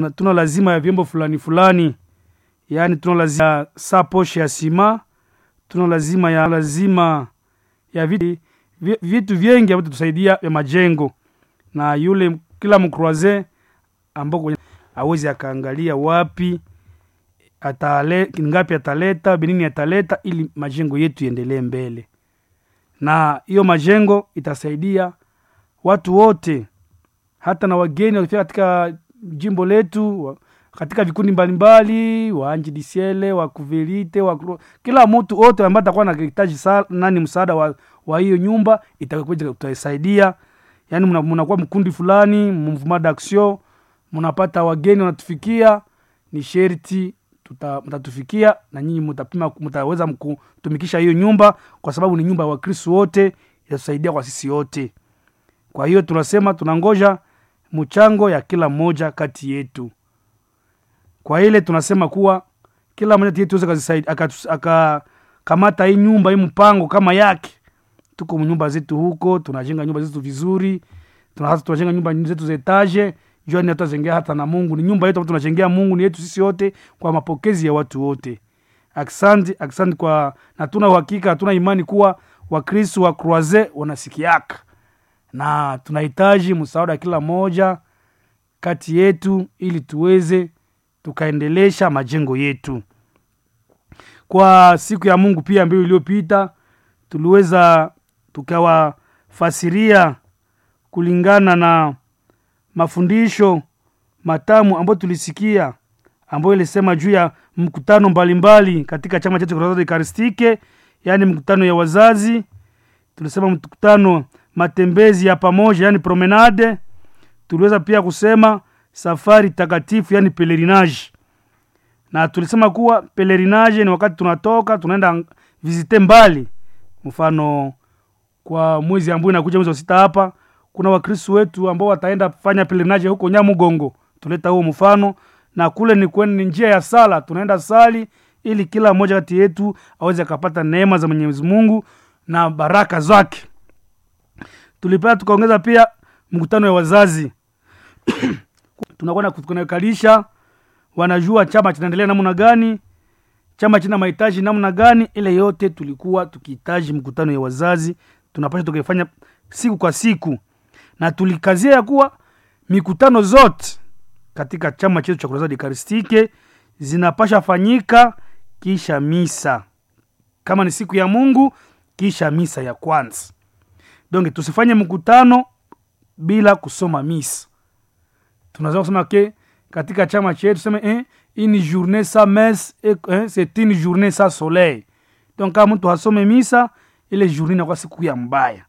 tuna lazima ya vyombo fulani fulani yaani tuna lazima ya saa poshe ya sima tuna lazima ya lazima ya vitu, vitu vyengi ambavyo tusaidia vya majengo na yule kila mkroise ambao awezi akaangalia wapi atale, ngapi ataleta binini ataleta ili majengo yetu iendelee mbele na hiyo majengo itasaidia watu wote hata na wageni wakifika katika jimbo letu wa, katika vikundi mbalimbali waanjidisiele wakuverite wa, kila mtu wote ambaye atakuwa nahitaji nani msaada wa, wa hiyo nyumba itakuja kutasaidia yaani mnakuwa mkundi fulani mouvement d'action mnapata wageni wanatufikia ni sherti mtatufikia na nyinyi mtapima mtaweza kutumikisha hiyo nyumba kwa sababu ni nyumba ya wakristu wote itatusaidia kwa sisi wote kwa hiyo tunasema tunangoja mchango ya kila mmoja kati yetu kwa ile tunasema kuwa kila mmoja yetu akakamata hii nyumba hii mpango kama yake tuko nyumba zetu huko tunajenga nyumba zetu vizuri tunajenga nyumba zetu za etaje jua ni tutazengea hata na mungu ni nyumba yetu tunajengea mungu ni yetu sisi wote kwa mapokezi ya watu wote aksanti aksanti kwa na tuna uhakika hatuna imani kuwa wakristu wa croise wanasikiaka na tunahitaji msaada kila moja kati yetu ili tuweze tukaendelesha majengo yetu kwa siku ya mungu pia ambayo iliyopita tuliweza tukawafasiria kulingana na mafundisho matamu ambayo tulisikia ambayo ilisema juu ya mkutano mbalimbali mbali katika chama chetu ekaristike yaani mkutano ya wazazi tulisema mkutano matembezi ya pamoja yani promenade tuliweza pia kusema safari takatifu yani pelerinage na tulisema kuwa pelerinage ni wakati tunatoka tunaenda vizite mbali mfano kwa mwezi ambao inakuja mwezi wa sita hapa kuna wakristu wetu ambao wataenda fanya pelerinage huko nyamugongo tuleta huo mfano na kule ni kwen, ni njia ya sala tunaenda sali ili kila mmoja kati yetu aweze akapata neema za mwenyezi mungu na baraka zake tulipea tukaongeza pia mkutano ya wazazi tunakwenda kunakalisha wanajua chama kinaendelea namna gani chama china mahitaji namna gani ile yote tulikuwa tukihitaji mkutano ya wazazi tunapasha tukifanya siku kwa siku na tulikazia ya kuwa mikutano zote katika chama chetu cha kurasadi karistike zinapasha fanyika kisha misa kama ni siku ya mungu kisha misa ya kwanza donc tusifanye mkutano bila kusoma misa tunaweza kusema ke katika chama chetu tuseme eh, une journée sa messe eh, c'est une journée sa soleil donc kama mtu hasome misa ile journée inakuwa siku ya mbaya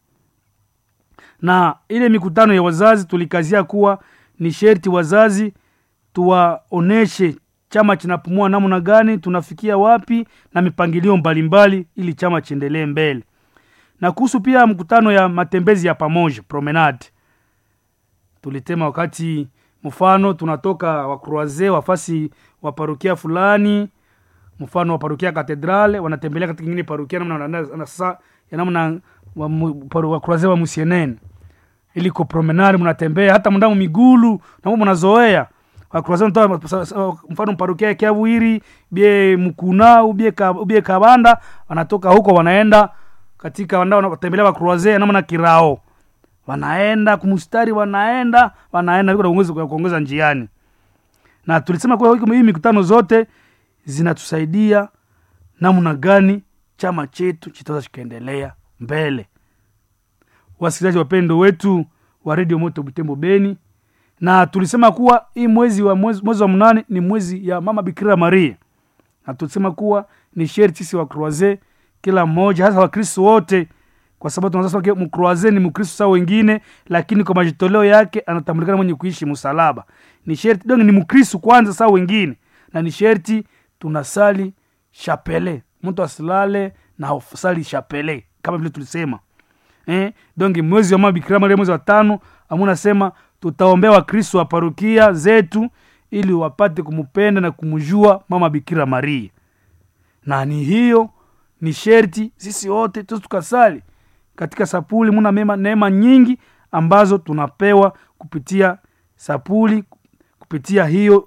na ile mikutano ya wazazi tulikazia kuwa ni sherti wazazi tuwaoneshe chama kinapumua namna gani tunafikia wapi na mipangilio mbalimbali mbali, ili chama chiendelee mbele na kuhusu pia mkutano ya matembezi ya pamoja promenade tulitema wakati mfano tunatoka wakroise wafasi wa parokia fulani mfano wa parokia katedrale wanatembelea katika ingine parokia namna sasa ya namna wakroise wa musienene iliko promenade mnatembea hata mndamo migulu namo mnazoea wakroise mfano parokia ya kiavuiri bie mkuna ubie, ka, ubie kabanda wanatoka huko wanaenda katika wanatembelea wakroise namna kirao wanaenda kumustari wanaenda wanaenda kuongeza njiani na tulisema kuwa hii mikutano zote zinatusaidia namna gani chama chetu chitaweza kikaendelea mbele wasikilizaji wapendo wetu wa redio moto butembo beni na tulisema kuwa hii mwezi wa mwezi, mwezi wa mnane ni mwezi ya mama bikira maria na tulisema kuwa ni sheri sisi wa croise kila mmoja hasa wakristo wote kwa sababu tunaweza mkroaze ni mkristo saa wengine lakini kwa majitoleo yake anatambulikana mwenye kuishi msalaba ni sherti donge ni mkristo kwanza saa wengine na ni sherti tunasali chapele mtu asilale na sali chapele kama vile tulisema eh? donge mwezi wa mabikira maria mwezi wa tano amunasema tutaombea wakristo wa parokia zetu ili wapate kumpenda na kumjua mama bikira maria na ni hiyo ni sherti sisi wote tu tukasali katika sapuli muna mema neema nyingi ambazo tunapewa kupitia sapuli kupitia hiyo